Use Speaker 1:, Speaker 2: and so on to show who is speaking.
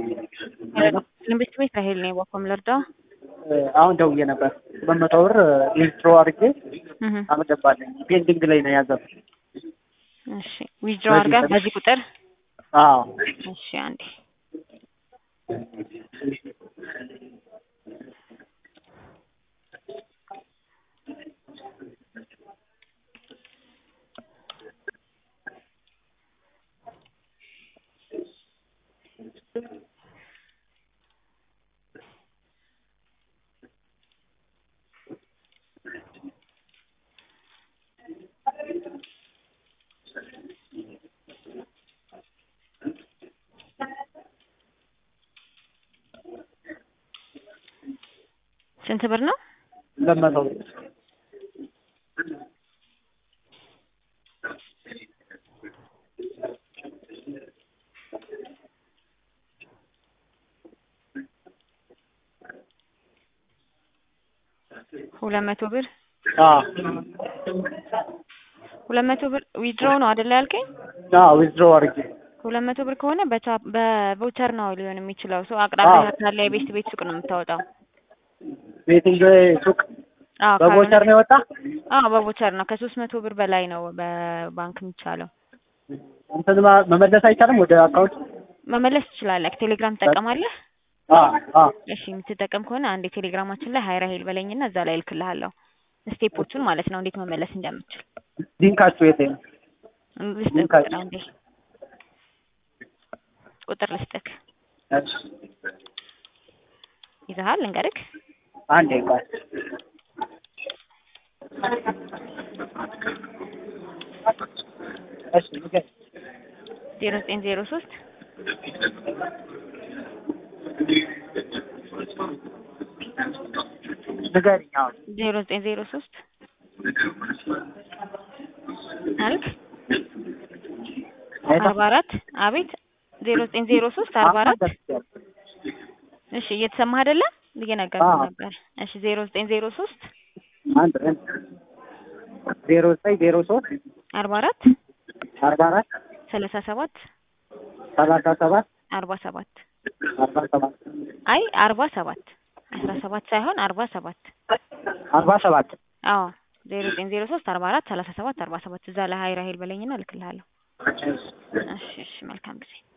Speaker 1: ንብስት ቤት ራሄል ነኝ። ባኮም ልርዳው?
Speaker 2: አሁን ደውዬ ነበር። ሁለት መቶ ብር ዊዝድሮ አድርጌ አልገባልኝ። ፔንዲንግ ላይ ነው ያዘው።
Speaker 1: እሺ ዊዝድሮ አድርጋ በዚህ ቁጥር
Speaker 2: አዎ
Speaker 1: እሺ አንዴ ስንት ብር ነው?
Speaker 2: ሁለት መቶ ብር
Speaker 1: ሁለት መቶ ብር
Speaker 2: አዎ
Speaker 1: ሁለት መቶ ብር ዊድሮ ነው አይደለ ያልከኝ?
Speaker 2: አዎ ዊዝድሮ አድርጌ
Speaker 1: ሁለት መቶ ብር ከሆነ በቻ- በቮቸር ነው ሊሆን የሚችለው። ሰው አቅራቢያ ካለ የቤት ቤት ሱቅ ነው የምታወጣው።
Speaker 2: ቤቲንግ ሱቅ
Speaker 1: አዎ
Speaker 2: በቮቸር
Speaker 1: ካልሆነ-
Speaker 2: ነው የወጣ።
Speaker 1: አዎ በቮቸር ነው። ከሶስት መቶ ብር በላይ ነው በባንክ የሚቻለው።
Speaker 2: እንትን ማ- መመለስ አይቻልም ወደ አካውንት?
Speaker 1: መመለስ ትችላለህ። ቴሌግራም ትጠቀማለህ?
Speaker 2: አዎ አዎ
Speaker 1: እሺ የምትጠቀም ከሆነ አንድ ቴሌግራማችን ላይ ሀይራ ሄል በለኝና እዛ ላይ እልክልሃለሁ ስቴፖቹን ማለት ነው እንዴት መመለስ እንደምችል
Speaker 2: ሊንካችሁ የት ነው?
Speaker 1: ልስጥህ
Speaker 2: ሊንካችሁ
Speaker 1: ቁጥር አንዴ ቁጥር ልስጥክ
Speaker 2: እሺ
Speaker 1: ይዘሃል ልንገርክ
Speaker 2: አንዴ ቆይ እሺ ንገረኝ።
Speaker 1: ዜሮ ዘጠኝ ዜሮ ሶስት
Speaker 2: ንገሪኝ አሁን
Speaker 1: ዜሮ ዘጠኝ ዜሮ ሶስት አልክ አርባ አራት አቤት ዜሮ ዘጠኝ ዜሮ ሶስት አርባ አራት እሺ እየተሰማህ አይደለ እየነገርኩህ
Speaker 2: አዎ።
Speaker 1: ነበር እሺ ዜሮ ዘጠኝ ዜሮ ሶስት
Speaker 2: አንድ ዜሮ ዘጠኝ ዜሮ ሶስት
Speaker 1: አርባ አራት
Speaker 2: አርባ አራት
Speaker 1: ሰላሳ ሰባት
Speaker 2: ሰላሳ ሰባት
Speaker 1: አርባ ሰባት
Speaker 2: አርባ ሰባት
Speaker 1: አይ አርባ ሰባት አስራ ሰባት ሳይሆን አርባ ሰባት
Speaker 2: አርባ ሰባት
Speaker 1: አዎ ዜሮ ዘጠኝ ዜሮ ሶስት አርባ አራት ሰላሳ ሰባት አርባ ሰባት እዛ ላይ ሀይራ ሄል በለኝና እልክልሃለሁ እሺ እሺ መልካም ጊዜ